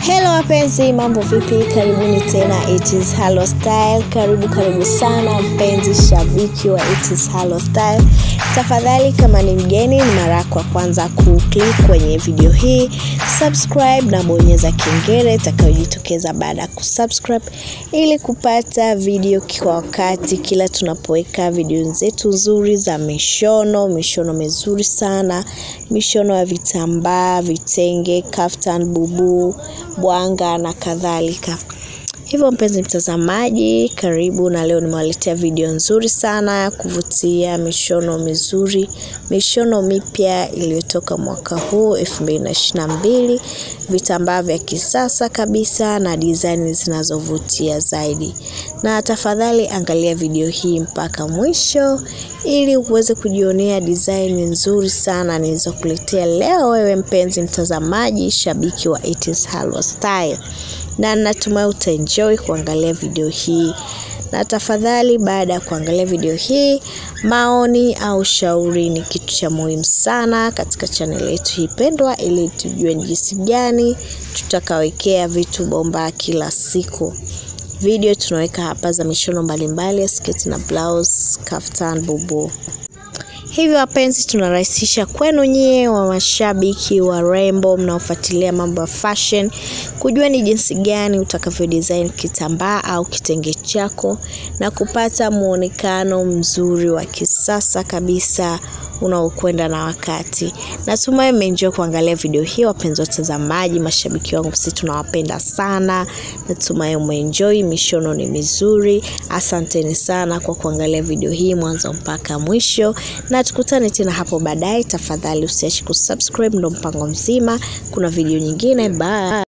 Hello wapenzi, mambo vipi? Karibuni tena It is Halo Style. Karibu karibu sana mpenzi shabiki wa It is Halo Style. Tafadhali kama ni mgeni, ni mara yako ya kwanza kuclick kwenye video hii, subscribe na bonyeza kengele itakayojitokeza baada ya kusubscribe ili kupata video kwa wakati kila tunapoweka video zetu nzuri za mishono, mishono mizuri sana, mishono ya vitambaa, vitenge, kaftan, bubu, bwanga na kadhalika. Hivyo mpenzi mtazamaji, karibu na leo nimewaletea video nzuri sana ya kuvutia, mishono mizuri, mishono mipya iliyotoka mwaka huu 2022, vitambaa vya kisasa kabisa na design zinazovutia zaidi. Na tafadhali angalia video hii mpaka mwisho ili uweze kujionea design nzuri sana nilizokuletea leo wewe mpenzi mtazamaji, shabiki wa It is Halo Style na natumai utaenjoy kuangalia video hii na tafadhali baada ya kuangalia video hii maoni au shauri ni kitu cha muhimu sana katika channel yetu hii pendwa ili tujue ni jinsi gani tutakawekea vitu bomba kila siku video tunaweka hapa za mishono mbalimbali sketi na blouse kaftan bubu Hivyo wapenzi, tunarahisisha kwenu nyie wa mashabiki wa rembo mnaofuatilia mambo ya fashion, kujua ni jinsi gani utakavyo design kitambaa au kitenge chako na kupata muonekano mzuri wa kisasa kabisa unaokwenda na wakati. Natumai mmeenjoy kuangalia video hii, wapenzi watazamaji, mashabiki wangu, sisi tunawapenda sana. Natumai umeenjoy, mishono ni mizuri. Asanteni sana kwa kuangalia video hii mwanzo mpaka mwisho, na tukutane tena hapo baadaye. Tafadhali usiache kusubscribe, ndo mpango mzima. Kuna video nyingine, bye.